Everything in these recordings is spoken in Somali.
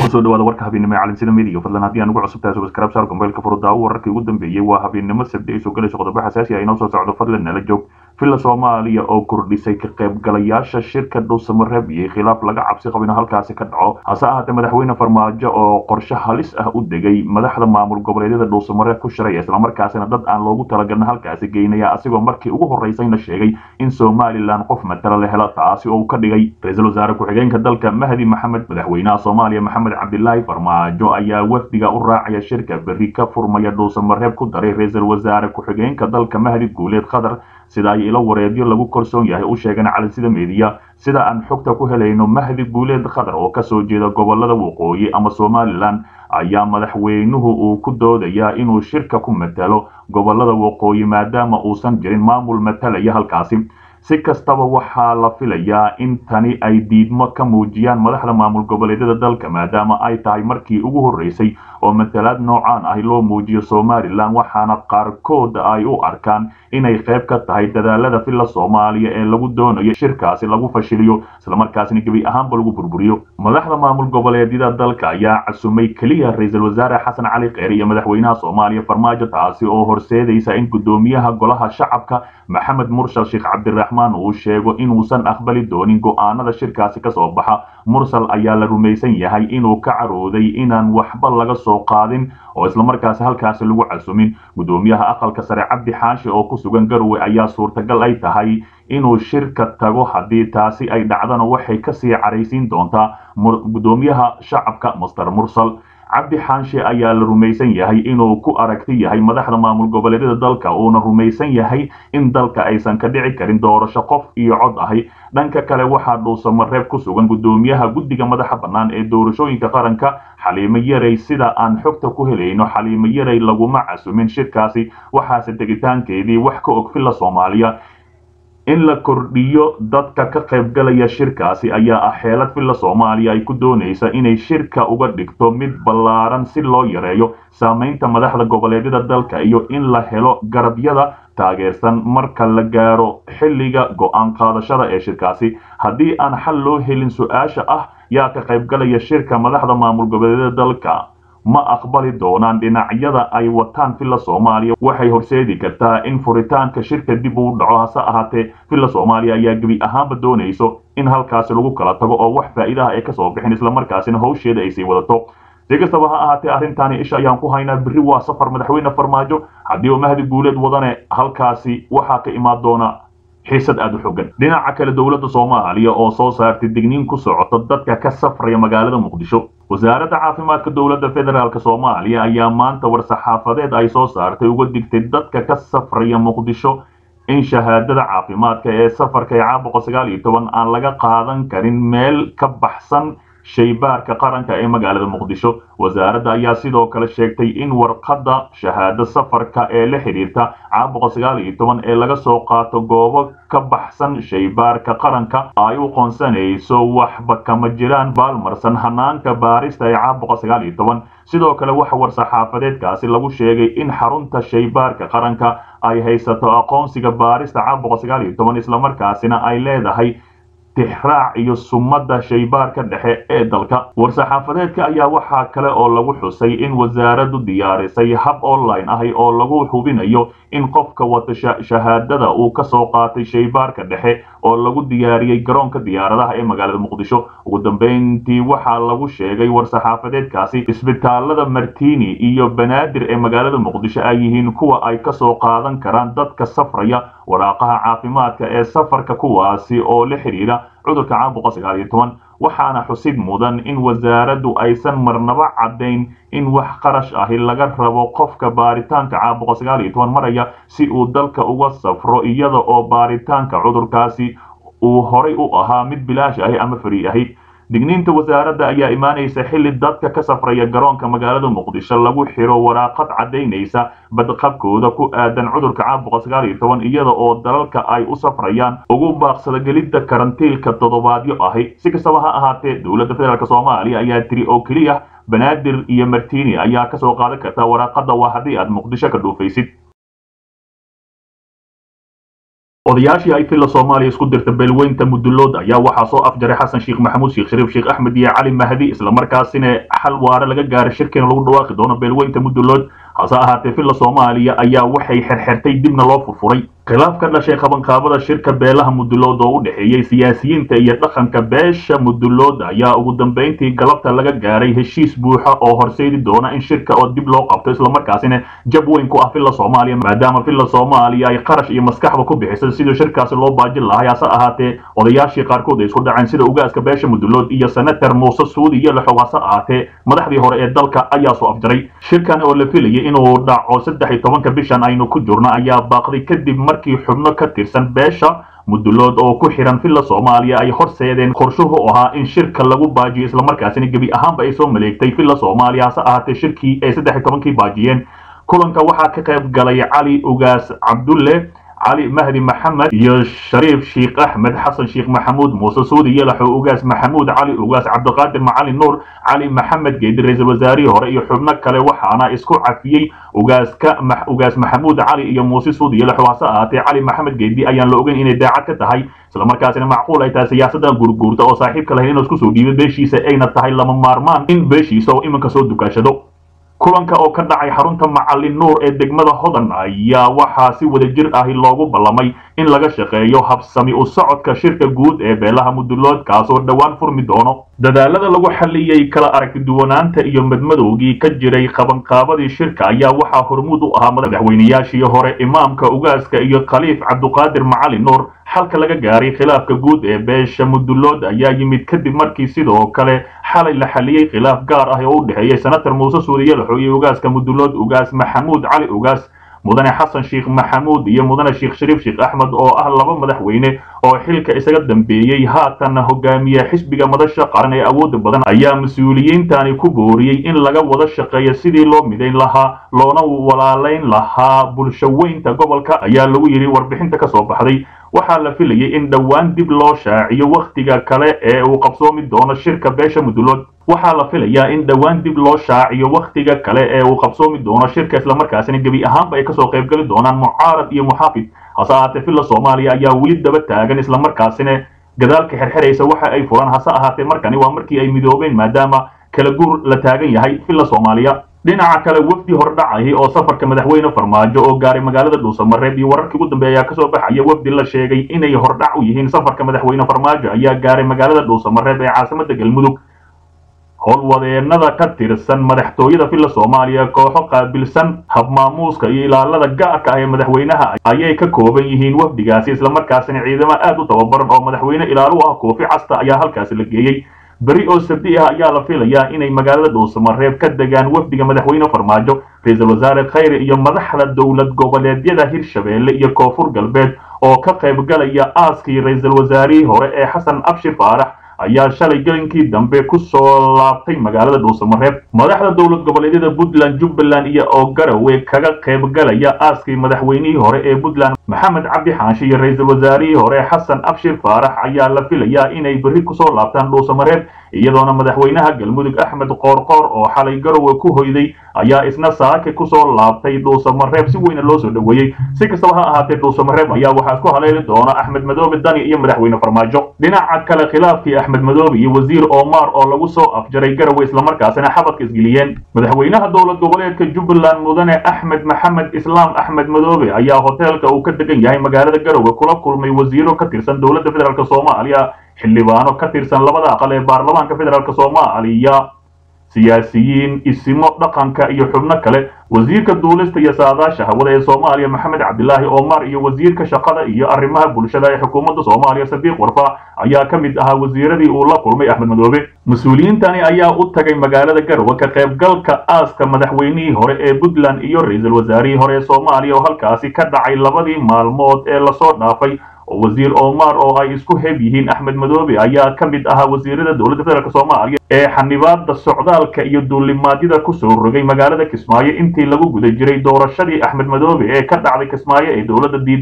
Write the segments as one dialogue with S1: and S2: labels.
S1: kusoo dhawaada warka habeennimo ee calinsida midiga fadlan haddii aan ugu cusub tahay subscribe saar gombeylka furudaawo wararkii ugu dambeeyey waa habeennimo sabti ay soo galayso qodobo xasaasi ah inoo soo socdo fadlan nala joog villa soomaaliya oo kordhisay ka qaybgalayaasha shirka dhuusamareeb iyo khilaaf laga cabsi qabo inuu halkaasi ka dhaco hase ahaatee madaxweyne farmaajo oo qorshe halis ah u degay madaxda maamul goboleedyada dhuusamareeb ku shiray islamarkaasina dad aan loogu talagalin halkaasi geynaya asigoo markii ugu horeysayna sheegay in somalilan qof matala la helo taasi oo uu ka dhigay ra-iisul wasaare ku-xigeenka dalka mahdi maxamed madaxweynaha soomaaliya maxamed cabdilaahi farmaajo ayaa wafdiga u raacaya shirka berri ka furmaya dhuusamareeb ku daray ra-iisul wasaare ku-xigeenka dalka mahdi guuleed qatar sida ay ilo wareedyo lagu kalsoon yahay u sheegeen calinsida meediya sida aan xogta ku helayno mahdi guuleed qatar oo kasoo jeeda gobolada waqooyi ama somalilan ayaa madaxweynuhu uu ku doodayaa inuu shirka ku matalo gobolada waqooyi maadaama uusan jirin maamul matalaya halkaasi si kastaba waxaa la filayaa in tani ay diidmo ka muujiyaan madaxda maamul goboleedyada dalka maadaama ay tahay markii ugu horreysay oo matalaad noocaan ahi loo muujiyo somalilan waxaana qaarkood ay u arkaan inay qayb ka tahay dadaalada villa soomaaliya ee lagu doonayo shirkaasi lagu fashiliyo islamarkaasina gebi ahaanba lagu burburiyo madaxda maamul goboleedyada dalka ayaa casumay keliya ra-iisul wasaare xasan cali kheyr iyo madaxweynaha soomaaliya farmaajo taasi oo horseedaysa in guddoomiyaha golaha shacabka maxamed mursal sheekh cabdiraxmaan uu sheego inuusan aqbali doonin go-aanada shirkaasi kasoo baxa mursal ayaa la rumaysan yahay inuu ka carooday inaan waxba laga soo qaadin oo islamarkaasi halkaasi lagu casumin guddoomiyaha aqalka sare cabdi xaashi oo ku sugan garowe ayaa suurtagal ay tahay inuu shirka tago haddii taasi ay dhacdana waxay kasii caraysiin doontaa guddoomiyaha shacabka master mursal cabdi xaanshe ayaa la rumaysan yahay inuu ku aragti yahay madaxda maamul goboleedyada dalka uuna rumaysan yahay in dalka aysan ka dhici karin doorasho qof iyo cod ahi dhanka kale waxaa dhuusamareeb ku sugan guddoomiyaha guddiga madaxa bannaan ee doorashooyinka qaranka xaliimo yarey sida aan xogta ku helayno xaliimo yarey laguma casumin shirkaasi waxaase tegitaankeedii wax ka og villa soomaaliya in la kordhiyo dadka ka qaybgalaya shirkaasi ayaa ah xeelad villa soomaaliya ay ku doonaysa inay shirka uga dhigto mid ballaaran si loo yareeyo saamaynta madaxda goboleedyada dalka iyo in la helo garabyada taageersan marka la gaaro xilliga go-aan qaadashada ee shirkaasi haddii aan xal loo helin su-aasha ah yaa ka qaybgalaya shirka madaxda maamul goboleedyada dalka ma aqbali doonaan dhinacyada ay wataan villa soomaaliya waxay horseedi kartaa in furitaanka shirka dib uu dhaco hase ahaatee villa soomaaliya ayaa gebi ahaanba doonayso in halkaasi lagu kala tago oo wax faa'iidaha ay kasoo bixin islamarkaasina hawsheeda ay sii wadato si kastaba ha ahaatee arrintaani isha ayaan ku haynaa berri waa safar madaxweyne farmaajo haddii uu mahdi guuleed wadane halkaasi waxaa ka imaan doona xiisad aada u xogan dhinaca kale dowladda soomaaliya oo soo saartay digniin ku socoto dadka ka safraya magaalada muqdisho wasaaradda caafimaadka dowladda federaalk soomaaliya ayaa maanta war-saxaafadeed ay soo saartay uga digtay dadka ka safraya muqdisho in shahaadada caafimaadka ee safarka ee caabuqa sagaal iyo toban aan laga qaadan karin meel ka baxsan shaybaarka qaranka ee magaalada muqdisho wasaaradda ayaa sidoo kale sheegtay in warqadda shahaado safarka ee la xidhiirta caabuqa sagaal iyo toban ee laga soo qaato goobo ka baxsan shaybaarka qaranka ay u qoonsanayso waxba kama jiraan baalmarsan hanaanka baarista ee caabuqa sagaal iyo toban sidoo kale waxa war-saxaafadeedkaasi lagu sheegay in xarunta shaybaarka qaranka ay haysato aqoonsiga baarista caabuqa sagaal iyo toban islamarkaasina ay leedahay tixraac iyo sumadda shaybaarka dhexe ee dalka war-saxaafadeedka ayaa waxaa kale oo lagu xusay in wasaaraddu diyaarisay hab online ahi oo lagu hubinayo in qofka wata shahaadada uu ka soo qaatay shaybaarka dhexe oo lagu diyaariyey garoonka diyaaradaha ee magaalada muqdisho ugu dambeyntii waxaa lagu sheegay war-saxaafadeedkaasi isbitaalada martini iyo banaadir ee magaalada muqdisho ay yihiin kuwa ay kasoo qaadan karaan dadka safraya waraaqaha caafimaadka ee safarka kuwaasi oo la xidhiira cudurka caabuqa sagaal iyo toban waxaana xusid mudan in wasaaraddu aysan marnaba caddayn in wax qarash ahi laga rabo qofka baaritaanka caabuqa sagaal iyo toban maraya si uu dalka uga safro iyada oo baaritaanka cudurkaasi uu horay u ahaa mid bilaash ahi ama fari ahi digniinta wasaaradda ayaa imaanaysa xilli dadka ka safraya garoonka magaalada muqdisho lagu xiro waraaqad caddaynaysa badqabkooda ku aadan cudurka caabuqa sagaal iyo toban iyada oo dalalka ay u safrayaan ugu baaqsada gelidda karantiilka toddobaadyo ahi si kastaba ha ahaatee dowladda federaalk soomaaliya ayaa tiri oo keliya banaadir iyo martini ayaa kasoo qaadan karta waraaqada waa haddii aad muqdisho ka dhuufaysid odayaashii ay filla soomaaliya isku dirta beelweynta mudulood ayaa waxaa soo afjaray xasan sheekh maxamuud sheekh shariif sheekh axmed iyo cali mahdi islamarkaasina xal waare laga gaaray shirkiina lagu dhawaaqi doono beelweynta mudulood hase ahaatee filla soomaaliya ayaa waxay xerxertay dibna loo furfuray khilaaf ka dhashay qabanqaabada shirka beelaha mudulood oo u dhexeeyey siyaasiyiinta iyo dhaqanka beesha mudulood ayaa ugu dambeyntii galabta laga gaaray heshiis buuxa oo horseedi doona in shirka oo dib loo qabto islamarkaasina jab weyn ku ah filla soomaaliya maadaama filla soomaaliya ay qarash iyo maskaxba ku bixisay sidii shirkaasi loo baajin lahay hase ahaatee odayaashii qaarkood ay isku dhaceen sida ugaaska beesha mudulood iyo senator muuse suudi iyo laxow hase ahaatee madaxdii hore ee dalka ayaa soo afjaray shirkan oo la filayay inuu dhaco saddex iyo tobanka bishan aynu ku jirno ayaa baaqday kadib markii xubno ka tirsan beesha mudulood oo ku xiran filla soomaaliya ay horseedeen qorshuhu ahaa in shirka lagu baajiyo islamarkaasina gebi ahaanba ay soo maleegtay filla soomaaliya hase ahaatee shirkii ay saddex iyo tobankii baajiyeen kulanka waxaa ka qayb galay cali ugaas cabdulle cali mahdi maxamed iyo shariif sheekh axmed xasan sheekh maxamuud muuse suudi yalaxo ugaas maxamuud cali ugaas cabdiqaadir macali nuur cali maxamed geedi ra-iisul wasaarihii hore iyo xubno kale waxaana isku cafiyey ugaaska ugaas maxamuud cali iyo muuse suudi yalaxo hase ahaatee cali maxamed geedi ayaan la ogeyn inay daacad ka tahay islamarkaasina macquul ay tahay siyaasaddan gurguurta oo saaxiibka lahayn inuu isku soo dhiibay beeshiisa ayna tahay lama maarmaan in beeshiisa oo iminka soo dukaashado kulanka oo ka dhacay xarunta macalin nuur ee degmada hodan ayaa waxaa si wada jir ahi loogu ballamay in laga shaqeeyo habsami u socodka shirka guud ee beelaha mudulood kaasoo dhowaan furmi doono dadaalada lagu xalliyey kala aragtiduwanaanta iyo madmadowgii ka jiray qabanqaabadii shirka ayaa waxaa hormuud u ahaa madaxweynayaashii hore imaamka ugaaska iyo khaliif cabduqaadir macalin nuur xalka laga gaaray khilaafka guud ee beesha mudulood ayaa yimid kadib markii sidoo kale xalay la xaliyey khilaaf gaar ah oo u dhexeeyey senator muuse suudiye laxo iyo ugaaska mudulood ugaas maxamuud cali ugaas mudane xasan sheekh maxamuud iyo mudane sheekh shariif sheekh axmed oo ah laba madaxweyne oo xilka isaga dambeeyey haatan hogaamiye xisbiga madasha qaran ee awooda badan ayaa mas-uuliyiintani ku booriyey in laga wada shaqeeyo sidii loo midayn lahaa loona walaalayn lahaa bulshaweynta gobolka ayaa lagu yidhi warbixinta ka soo baxday waxaa la filayay in dhowaan dib loo shaaciyo wakhtiga kale ee uu qabsoomi doono shirka beesha mudulood waxaa la filayaa in dhowaan dib loo shaaciyo wakhtiga kale ee uu qabsoomi doono shirka islamarkaasina gebi ahaanba ay kasoo qaybgeli doonaan mucaarad iyo muxaafid hase ahaatee filla soomaaliya ayaa weli daba taagan islamarkaasina gadaalka xerxeraysa waxa ay furan hase ahaatee markani waa markii ay midoobeen maadaama kala guur la taagan yahay filla soomaaliya dhinaca kale wafdi hordhacahi oo safarka madaxweyne farmaajo oo gaaray magaalada dhuusamareeb iyo wararkii ugu dambeeya ayaa kasoo baxaya wafdi la sheegay inay hordhac u yihiin safarka madaxweyne farmaajo ayaa gaaray magaalada dhuusamareeb ee caasimada galmudug howlwadeenada ka tirsan madaxtooyada filla soomaaliya kooxo qaabilsan habmaamuuska iyo ilaalada gaarka ah ee madaxweynaha ayay ka kooban yihiin wafdigaasi islamarkaasina ciidamo aad u tababaran oo madaxweyne ilaalu ah koofi casta ayaa halkaasi la geeyey beri oo sabdi ah ayaa la filayaa inay magaalada dhuusamareeb ka degaan wafdiga madaxweyne farmaajo ra-iisul wasaare khayre iyo madaxda dowlad goboleedyada hirshabeelle iyo koonfur galbeed oo ka qaybgalaya aaskii ra-iisul wasaarihii hore ee xasan abshir faarax ayaa shalay gelinkii dambe ku soo laabtay magaalada dhuusamareeb madaxda dowlad goboleedyada puntland jubbaland iyo oo garowe kaga qaybgalaya aaskii madaxweynihii hore ee puntland maxamed cabdi xaanshe iyo ra-iisul wasaarihii hore xasan abshir faarax ayaa la filayaa inay berri kusoo laabtaan dhuusamareeb iyadoona madaxweynaha galmudug axmed qoorqoor oo xalay garowe ku hoyday ayaa isna saake kusoo laabtay dhuusamareeb si weyna loo soo dhoweeyey si kastaba ha ahaatee dhuusamareeb ayaa waxaa isku haleeli doona axmed madoobe dani iyo madaxweyne farmaajo dhinaca kale khilaafkii axmed madoobe iyo wasiir omar oo lagu soo afjaray garowe islamarkaasina xabadka isgeliyeen madaxweynaha dowlad goboleedka jubbaland mudane axmed maxamed islaam axmed madoobe ayaa hoteelka uu ka degan yahay magaalada garowe kula kulmay wasiiro ka tirsan dowladda federaalk soomaaliya xildhibaano ka tirsan labada aqal ee baarlamaanka federaalk soomaaliya siyaasiyiin isimo dhaqanka iyo xubno kale wasiirka duulista iyo saadaasha hawada ee soomaaliya maxamed cabdilaahi omar iyo wasiirka shaqada iyo arrimaha bulshada ee xukuumadda soomaaliya sadiiq warfa ayaa ka mid ahaa wasiiradii uu la kulmay axmed madoobe mas-uuliyiintani ayaa u tagay magaalada garowe ka qaybgalka aaska madaxweynihii hore ee puntland iyo ra-iisul wasaarihii hore ee soomaaliya oo halkaasi ka dhacay labadii maalmood ee lasoo dhaafay oo wasiir omar oo ay isku heb yihiin axmed madoobe ayaa ka mid ahaa wasiirada dowladda federaalk soomaaliya ee xanibaada socdaalka iyo duulimaadyada kusoo rogay magaalada kismaayo intii lagu guda jiray doorashadii axmed madoobe ee ka dhacday kismaayo ee dowladda diiday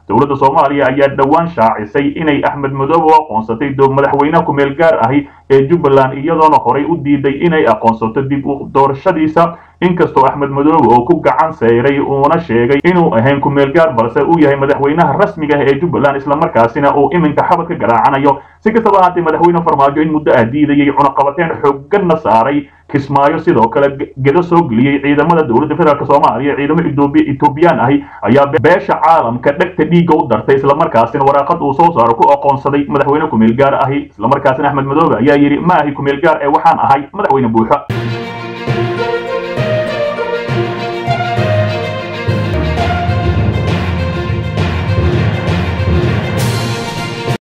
S1: dowladda soomaaliya ayaa dhowaan shaacisay inay axmed madoobe u aqoonsatay madaxweynaha kumeel gaar ahi ee jubbaland iyadoona horey u diiday inay aqoonsato dib u doorashadiisa inkastoo axmed madoobe oo ku gacan seyray uuna sheegay inuu ahayn kumeel gaar balse uu yahay madaxweynaha rasmiga ah ee jubbaland islamarkaasina uu iminka xabad ka garaacanayo si kastaba ahaatee madaxweyne farmaajo in muddo ah diidayay cunaqabateen xooganna saaray kismaayo sidoo kale gedo soo geliyey ciidamada dowladda federaalk soomaaliya ciidamo etoobiyaan ahi ayaa beesha caalamka dhegta dhiigga u dartay islamarkaasina waraaqad uu soo saaro ku aqoonsaday madaxweyne kumeel gaar ahi islamarkaasina axmed madoobe ayaa yidhi ma ahi kumeel gaar ee waxaan ahay madaxweyne buuxo